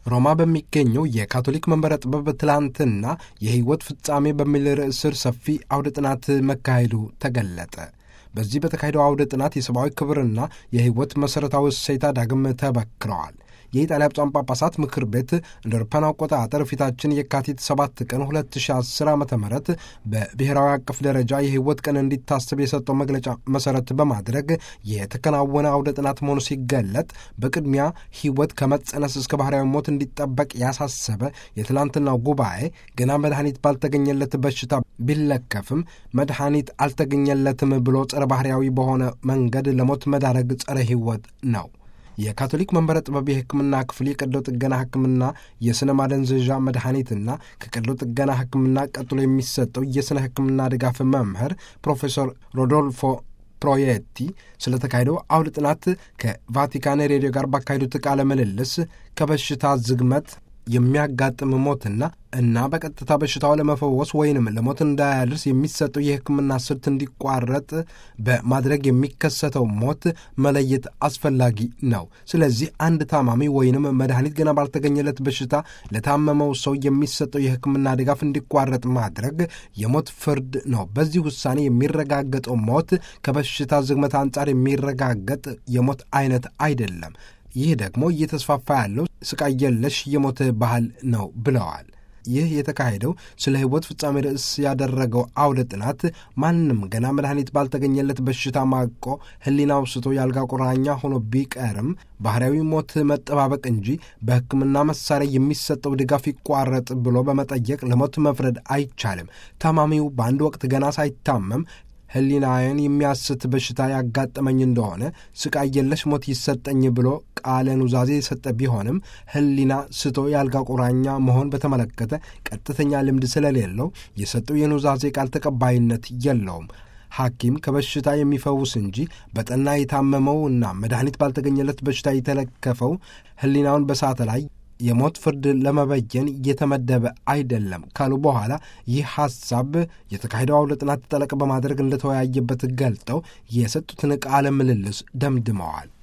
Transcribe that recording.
ሮማ በሚገኘው የካቶሊክ መንበረ ጥበብ ትላንትና የሕይወት ፍጻሜ በሚል ርዕስ ስር ሰፊ አውደ ጥናት መካሄዱ ተገለጠ። በዚህ በተካሄደው አውደ ጥናት የሰብአዊ ክብርና የሕይወት መሠረታዊ እሴታ ዳግም ተበክረዋል። የኢጣሊያ ብፁዓን ጳጳሳት ምክር ቤት እንደ አውሮፓውያን አቆጣጠር ፊታችን የካቲት 7 ቀን 2010 ዓ ም በብሔራዊ አቀፍ ደረጃ የሕይወት ቀን እንዲታሰብ የሰጠው መግለጫ መሠረት በማድረግ የተከናወነ አውደ ጥናት መሆኑ ሲገለጥ በቅድሚያ ሕይወት ከመጸነስ እስከ ባህርያዊ ሞት እንዲጠበቅ ያሳሰበ የትላንትናው ጉባኤ ገና መድኃኒት ባልተገኘለት በሽታ ቢለከፍም መድኃኒት አልተገኘለትም ብሎ ጸረ ባህርያዊ በሆነ መንገድ ለሞት መዳረግ ጸረ ሕይወት ነው። የካቶሊክ መንበረ ጥበብ የሕክምና ክፍል የቀዶ ጥገና ሕክምና የሥነ ማደንዘዣ መድኃኒትና ከቀዶ ጥገና ሕክምና ቀጥሎ የሚሰጠው የሥነ ሕክምና ድጋፍ መምህር ፕሮፌሰር ሮዶልፎ ፕሮየቲ ስለተካሄደው አውደ ጥናት ከቫቲካን ሬዲዮ ጋር ባካሄዱት ቃለ ምልልስ ከበሽታ ዝግመት የሚያጋጥም ሞትና እና በቀጥታ በሽታው ለመፈወስ ወይንም ለሞት እንዳያደርስ የሚሰጠው የሕክምና ስልት እንዲቋረጥ በማድረግ የሚከሰተው ሞት መለየት አስፈላጊ ነው። ስለዚህ አንድ ታማሚ ወይንም መድኃኒት ገና ባልተገኘለት በሽታ ለታመመው ሰው የሚሰጠው የሕክምና ድጋፍ እንዲቋረጥ ማድረግ የሞት ፍርድ ነው። በዚህ ውሳኔ የሚረጋገጠው ሞት ከበሽታ ዝግመት አንጻር የሚረጋገጥ የሞት አይነት አይደለም። ይህ ደግሞ እየተስፋፋ ያለው ስቃይ የለሽ የሞት ባህል ነው ብለዋል። ይህ የተካሄደው ስለ ሕይወት ፍጻሜ ርዕስ ያደረገው አውደ ጥናት ማንም ገና መድኃኒት ባልተገኘለት በሽታ ማቆ ሕሊናው ስቶ የአልጋ ቁራኛ ሆኖ ቢቀርም ባህርያዊ ሞት መጠባበቅ እንጂ በሕክምና መሳሪያ የሚሰጠው ድጋፍ ይቋረጥ ብሎ በመጠየቅ ለሞት መፍረድ አይቻልም። ታማሚው በአንድ ወቅት ገና ሳይታመም ሕሊናዬን የሚያስት በሽታ ያጋጠመኝ እንደሆነ ስቃይ የለሽ ሞት ይሰጠኝ ብሎ ቃለ ኑዛዜ የሰጠ ቢሆንም ሕሊና ስቶ የአልጋ ቁራኛ መሆን በተመለከተ ቀጥተኛ ልምድ ስለሌለው የሰጠው የኑዛዜ ቃል ተቀባይነት የለውም። ሐኪም ከበሽታ የሚፈውስ እንጂ በጠና የታመመው እና መድኃኒት ባልተገኘለት በሽታ የተለከፈው ሕሊናውን በሳተ ላይ የሞት ፍርድ ለመበየን እየተመደበ አይደለም ካሉ በኋላ ይህ ሐሳብ የተካሄደው አውደ ጥናት ጠለቅ በማድረግ እንደተወያየበት ገልጠው የሰጡትን ቃለ ምልልስ ደምድመዋል።